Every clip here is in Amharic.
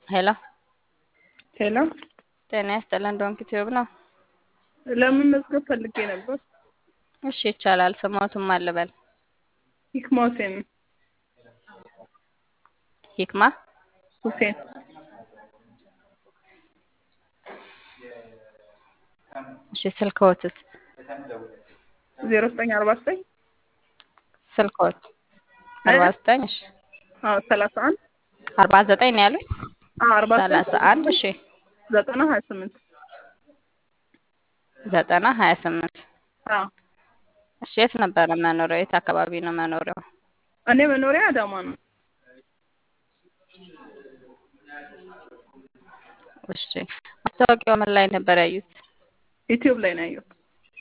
ሄሎ ሄሎ ጤና ይስጥልን ዶንኪ ቲዩብ ነው። ለምን መዝገብ ፈልጌ ነበር። እሺ ይቻላል። ስሞቱም አልበል ሂክማ ሁሴን ሂክማ ሁሴን እሺ ስልክዎትስ? ዜሮ ዘጠኝ አርባ ዘጠኝ ስልክዎት አርባ ዘጠኝ እሺ አዎ ሰላሳ አንድ አርባ ዘጠኝ ነው ያሉኝ። አዎ አርባ ሰላሳ አንድ እሺ ዘጠና ሀያ ስምንት ዘጠና ሀያ ስምንት አዎ እሺ የት ነበረ መኖሪያው? የት አካባቢ ነው መኖሪያው? እኔ መኖሪያ አዳማ ነው። እሺ ማስታወቂያው ምን ላይ ነበር ያዩት? ዩቲዩብ ላይ ነው ያየሁት።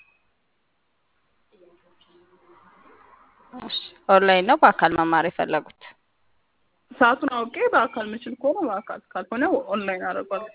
እሺ ኦንላይን ነው በአካል መማር የፈለጉት? ሰዓቱን አውቄ በአካል ምችል ከሆነ በአካል ካልሆነ ኦንላይን አደርጋለሁ።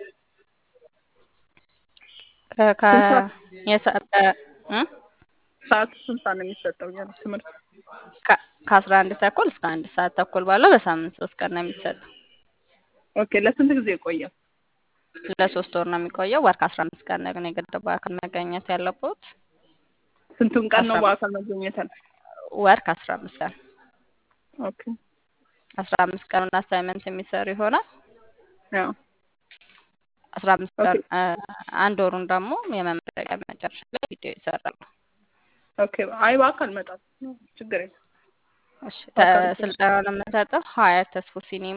እ ከ የሰ- በ- እ? ሰዓቱ ስንት ሰዓት ነው የሚሰጠው እያሉ ትምህርት? ከ- ከአስራ አንድ ተኩል እስከ አንድ ሰዓት ተኩል ባለው በሳምንት ሶስት ቀን ነው የሚሰጠው። ኦኬ ለስንት ጊዜ ይቆያል? ለሶስት ወር ነው የሚቆየው። ወር ከአስራ አምስት ቀን ነው ግን የግድ በአካል መገኘት ያለበት። ስንቱን ቀን ነው አስራ በአካል መገኘት ያለ? ወር ከአስራ አምስት ቀን ኦኬ አስራ አምስት ቀኑን አሳይመንት የሚሰሩ ይሆናል። ያው አስራ አምስት ቀን ኦኬ እ፣ አንድ ወሩን ደግሞ የመመረቂያ መጨረሻ ላይ ቪዲዮ ይሰራሉ። ኦኬ አይ በአካል እመጣለሁ ችግር የለም። እሺ በአካል ተ- ይችላል። ስልጠናውን የምንሰጠው ሀያት ተስፎ ሲኒማ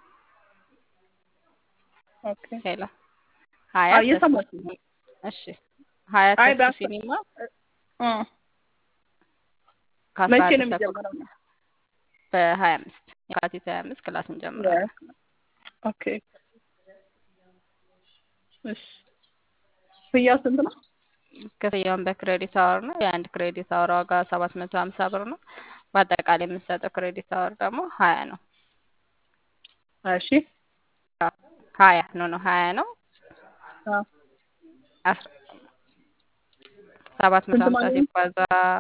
ኦኬ ሄሎ አይ ሀያት ተስፎ እየሰማሁሽ ነው። ሲኒማ እሺ ሀያት አይ ተስፎ በአካል ሲኒማ እ ከአስራ መቼ አንድ ነው ተኩል የሚጀምረው? በሀያ አምስት የካቲት ሀያ አምስት ክላስ እንጀምራለን። ኦኬ እሺ ክፍያው ስንት ነው? ክፍያውን በክሬዲት አወር ነው። የአንድ ክሬዲት አወር ዋጋ ሰባት መቶ ሀምሳ ብር ነው። በአጠቃላይ የምንሰጠው ክሬዲት አወር ደግሞ ሀያ ነው። እሺ ሀያ ነው ነው ሀያ ነው። አዎ አስራ ሰባት መቶ ስንት ሀምሳ ማለት ነው? ሲባዛ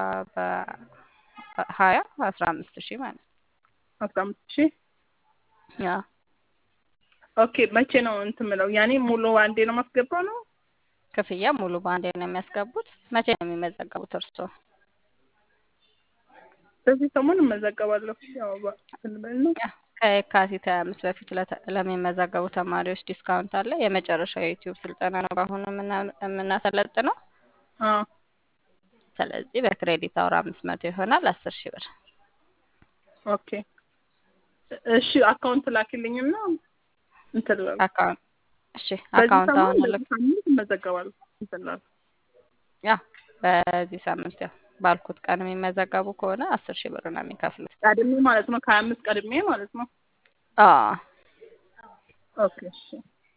በሀያ አስራ አምስት ሺህ ማለት ነው። አስራ አምስት ሺህ ያ ኦኬ መቼ ነው እንትን የምለው? ያኔ ሙሉ አንዴ ነው ማስገባው ነው? ክፍያ ሙሉ በአንዴ ነው የሚያስገቡት። መቼ ነው የሚመዘገቡት እርስዎ? በዚህ ሰሞን እመዘገባለሁ። ያው በ- እንትን ብል ነው። ያ ከየካቲት ሀያ አምስት በፊት ለተ- ለሚመዘገቡ ተማሪዎች ዲስካውንት አለ። የመጨረሻው የዩቲዩብ ስልጠና ነው በአሁኑ የምና- የምናሰለጥነው። አዎ ስለዚህ በክሬዲት አውር አምስት መቶ ይሆናል አስር ሺህ ብር። ኦኬ እሺ አካውንት ላኪልኝና እንትን እላለሁ። አካውንት እሺ፣ በዚህ አካውንት ሰሞን አሁን በዚህ ልክ ሳምንት እመዘገባለሁ። እንትን እላለሁ። ያ በዚህ ሳምንት ያው ባልኩት ቀን የሚመዘገቡ ከሆነ አስር ሺህ ብር ነው የሚከፍሉት። ቀድሜ ማለት ነው ከሀያ አምስት ቀድሜ ማለት ነው። አዎ ኦኬ እሺ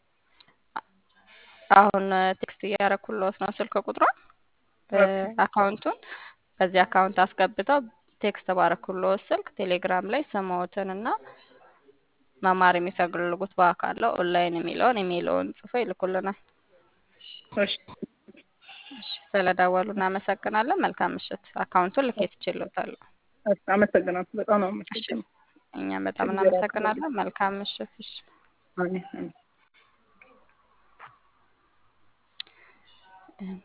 አሁን ቴክስት እያደረኩልዎት ነው ስልክ ቁጥሯን እ፣ ኦኬ አካውንቱን በዚህ አካውንት አስገብተው ቴክስት ባረኩልዎት ስልክ ቴሌግራም ላይ ስምዎትን እና መማር የሚፈልጉት በአካል ነው ኦንላይን የሚለውን ኢሜይልዎን ጽፎ ይልኩልናል። እሺ እሺ፣ ስለደወሉ እናመሰግናለን። መልካም ምሽት። አካውንቱን ልኬት ይችላታለሁ። እሺ አመሰግናለሁ። በጣም ነው እሺ፣ አመሰግናለሁ። እኛም በጣም እግዚአብሔር ያክብርልኝ። እናመሰግናለን። መልካም ምሽት። እሺ። አሜን አሜን።